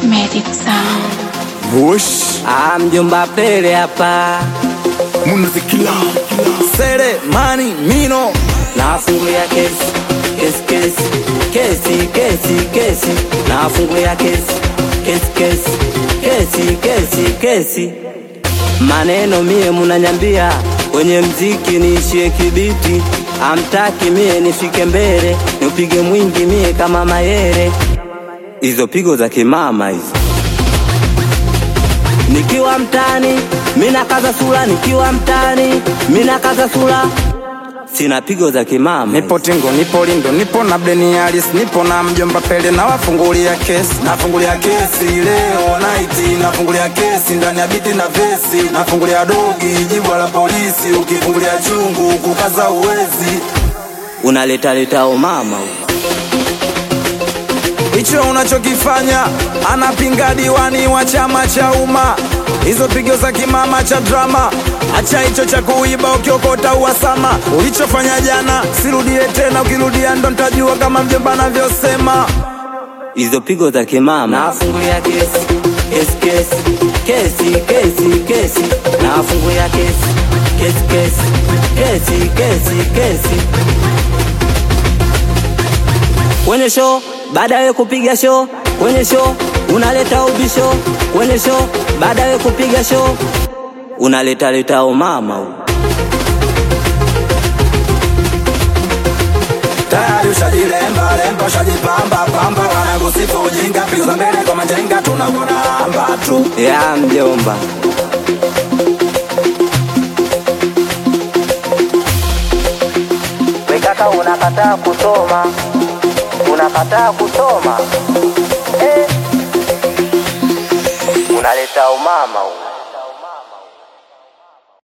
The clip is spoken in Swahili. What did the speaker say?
Magic Sound. Bush Ah, mjomba Pele hapa Munazikila Sere mani mino nafungulia kesi kesi kesi kesi kesi kesi nafungulia kesi kesi kesi kesi kesi kesi maneno mie munanyambia kwenye mziki niishie kibiti amtaki mie nifike mbele niupige mwingi mie kama mayere hizo pigo za kimama hizo nikiwa mtani mina kaza sura nikiwa mtani mina kaza sura sina pigo za kimama Nipo Tingo, nipo Lindo, nipo na Bleni Alice, nipo na mjomba Pele na wafungulia kesi. Nafungulia kesi leo night, nafungulia kesi ndani ya biti na vesi, nafungulia dogi jibwa la polisi, ukifungulia chungu kukaza uwezi. unaleta leta umama Hicho unachokifanya anapinga diwani wa chama cha umma, hizo pigo za kimama cha drama. Acha hicho cha kuiba ukiokota uhasama, ulichofanya jana sirudie tena, ukirudia ndo ntajua kama mjomba anavyosema. hizo pigo za kimama nafungulia kesi kesi kesi kesi kesi kesi nafungulia kesi kesi kesi kesi kesi kesi kwenye show baada ya kupiga show kwenye show unaleta ubisho kwenye show baada ya kupiga show unaleta leta umama huko. Tayari ushajilemba lemba, ushajipamba pamba, wanakusifu ujinga, pigo za mbele kwa majenga, tunakuona amba tu. ya mjomba wekaka unakataa kusoma unakataa kusoma eh. unaleta umama huko